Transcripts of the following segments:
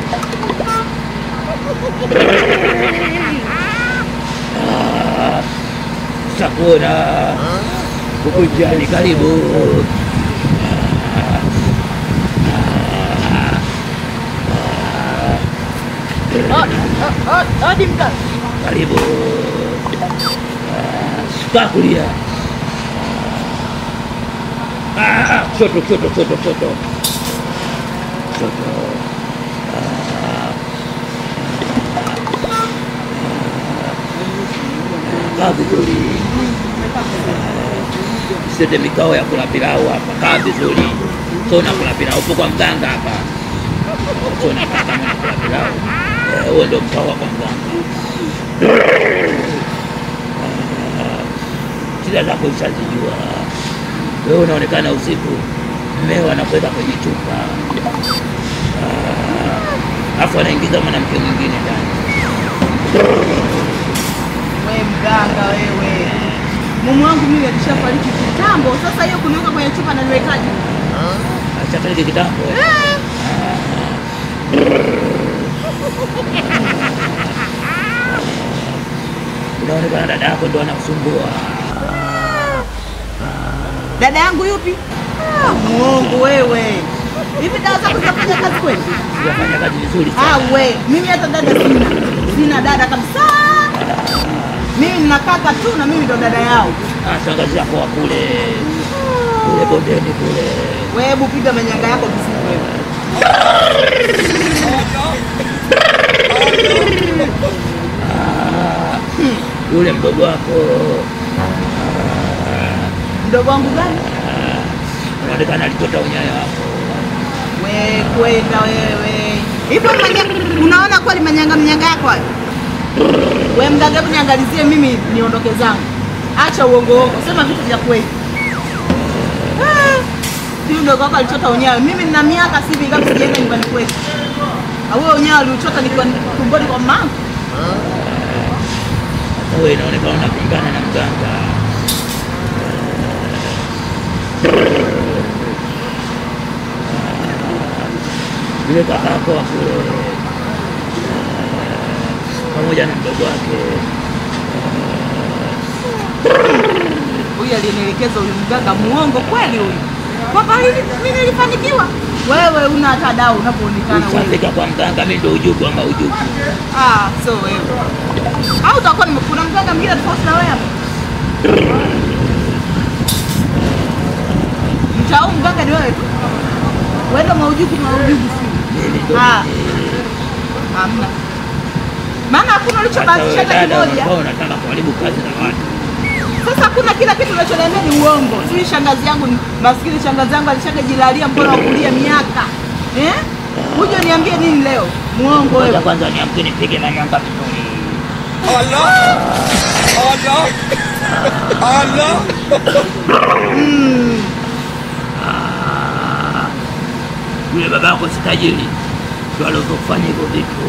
Ah, Sakura huku njiani, karibu. Hadi mganga. Karibu. Ah, Kaa kulia. Ah, Kushoto, kushoto, kushoto, kushoto. Kushoto. Ah. Kaa vizuri. Sete mikao ya kula pilau hapa. Kaa vizuri. So nakula pilau upo kwa mganga hapa. So nakaa kama nakula pilau. Eh, Huo ndio mkao wa kwa mganga. shida zako ushazijua. Wewe unaonekana usiku, mmeo anakwenda kwenye chupa, Ah, alafu anaingiza mwanamke mwingine ndani. We mganga wewe, mume wangu mimi alishafariki kitambo. Sasa hiyo kuniweka kwenye chupa na niwekaje? Ashafariki kitambo. Unaonekana dada yako ndo anakusumbua. Dada yangu yupi? Ah, Muongo wewe. Hivi dawa zako zinafanya kazi kweli? Unafanya kazi vizuri Ah, sana. we mimi hata dada sina, sina dada kabisa. Mimi nina kaka tu na mimi ndo dada yao. Ah, Shangazi yako wa kule kule bondeni kule. Wewe hebu piga manyanga yako vizuri wewe. Yule mdogo wako Mdogo wangu gani? unaonekana alichota unyayo wako. We kwenda wewe. Hivyo manyanga, unaona kweli manyanga manyanga yako hayo? We mganga, hebu niangalizie mimi niondoke zangu. Acha uongo uongo, sema vitu vya kweli. Ah, Huyu mdogo wako alichota unyayo. Mimi nina miaka si mingapi sijaenda nyumbani kwetu. Au wewe unyayo aliuchota nikiwa tumboni kwa mama? Sasa wewe inaonekana unapingana na mganga. Yule kaka yako wa kule pamoja na mdogo wake Huyu alinielekeza huyu mganga muongo kweli huyu. Kwamba hili mimi nilifanikiwa. Wewe una hata dau unapoonekana wewe. ushafika kwa mganga, mimi ndo ujuku ama ujuku. Ah, so wewe. Au utakuwa nime- kuna mganga mwingine tofauti na wewe hapa? Mtau mganga ni wewe tu. Wewe ndo maujuku maujuku si. Mimi ndo Ah. Hamna. Maana hakuna ulichobahatisha hata kimoja. ambao unataka kuharibu kazi za watu. Sasa hakuna kila kitu unachoniambia ni uongo. Si shangazi yangu ni- maskini shangazi yangu alishakajilalia mkono wa kulia miaka. Eh? Uje niambie nini leo? Muongo Ngoja wewe. kwanza niamke nipige manyanga vizuri. Yule baba yako si tajiri, ndo alivyofanya hivyo vitu.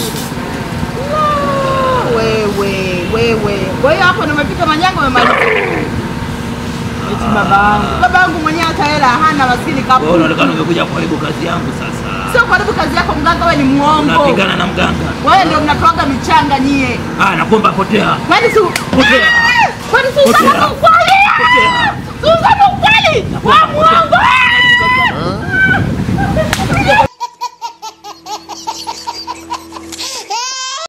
Wewe, wewe. Kwa hiyo hapo nimepita manyanga umemaliza. Eti baba yangu. Baba yangu mwenyewe hata hela hana maskini Wewe kapu. unaonekana umekuja kuharibu kazi yangu sasa. Sio karibu kazi yako mganga, wewe ni muongo. Unapingana na mganga. Wewe ndio mnatoaga michanga nyie. Ah, nakuomba potea. Kwani si Potea. Kwani si usana Potea. ukweli? Potea. Si usana ukweli? Wewe muongo.